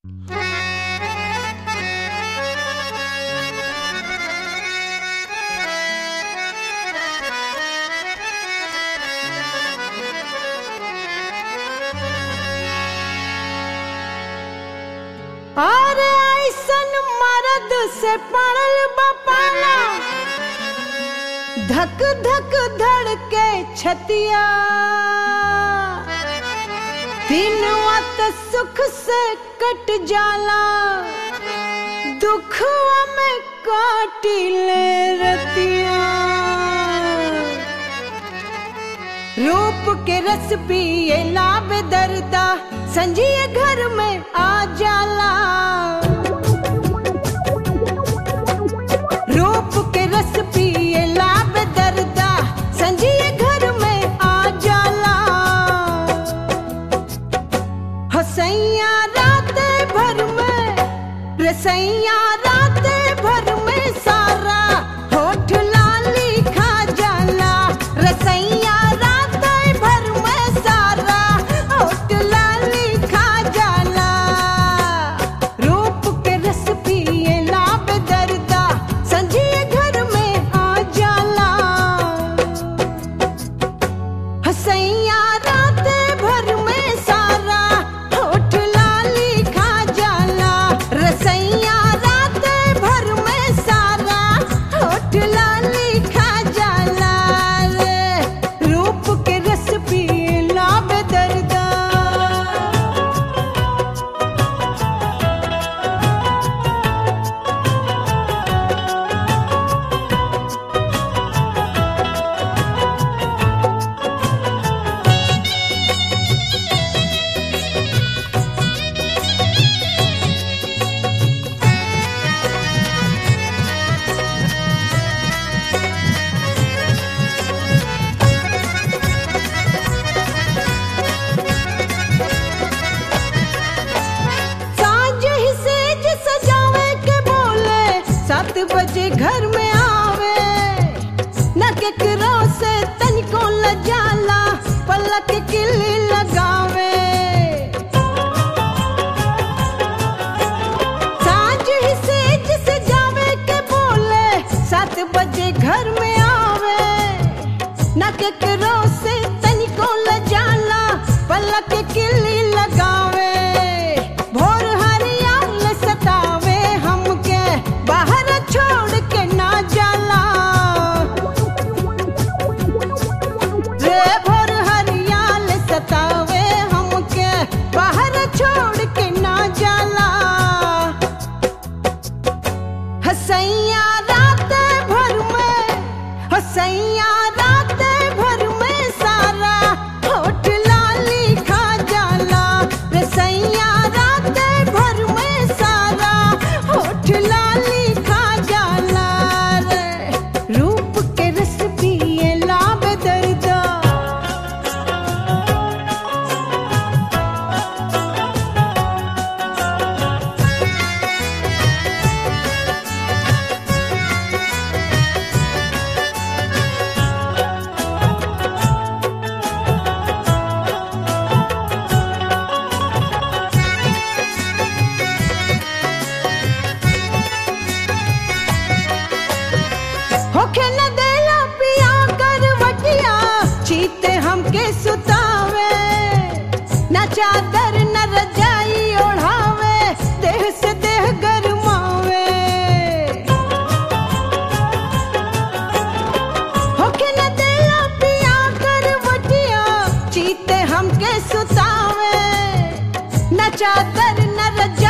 और ऐसन मर्द से पड़ल बपाना धक धक धड़ के छतिया दिन वत सुख से कट जाला दुखवा में काटिले रतिया रूप के रस पिए लाभ दर्दा संजिए घर में आ जाला रूप के रस पिए लाभ दर्दा संजिए घर में आ जाला हसैया रात भर में रसैया रात भर में सारा होठ लाली खा जाला रसैया रात भर में सारा होठ लाली खा जाला रूप के रस पिए लाभ दर्दा संजिए घर में आ जाला हसैया रात भर में सारा होठ लाली खा जाला रसैया रात भर में सारा होठ लाली खा जाला रे रूप के रस पिए लाभ दर्दा साँझ ही सेज सजावे के बोले सात बजे घर में आवे न केकरो से तनिको लजाला पलक किली लगावे साँझ ही सेज सजावे के बोले सात बजे घर में आवे न केकरो से तनिको लजाला पलक किली लगावे भोर हरियाल सतावे हमके बाहर छोड़ के ना जाला रे भोर हरियाल सतावे हमके बाहर छोड़ के ना जाला हसैया रात भर में हसैया रात भर में सारा होठ लाली खा जाला रसैया रात भर में सारा होठ लाली खा जाला रे रूप के रस पिए लाभ दर्दा होखे न देला पिया करवटिया चीते हमके सुतावे न चादर न रजाई ओढ़ावे देह से देह गरमावे होखे न देला पिया करवटिया चीते हमके सुतावे न चादर न रजाई